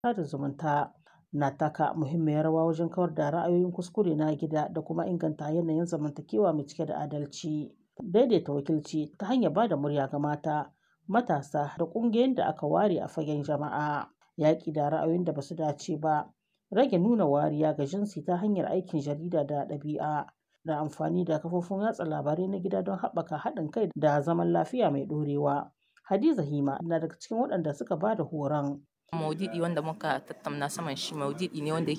sada zumunta na taka muhimmiyar rawa wajen kawar da ra'ayoyin kuskure na gida da kuma inganta yanayin zamantakewa mai cike da adalci. Daidaita wakilci ta hanyar ba da murya ga mata, matasa da ƙungiyoyin da aka ware a fagen jama'a. Yaƙi da ra'ayoyin da ba su dace ba, rage nuna wariya ga jinsi ta hanyar aikin jarida da ɗabi'a, da amfani da kafofin watsa labarai na gida don haɓaka haɗin kai da zaman lafiya mai ɗorewa. Hadiza Hima na daga cikin waɗanda suka ba da horon. Maudu'i wanda muka tattauna saman shi maudu'i ne wanda yake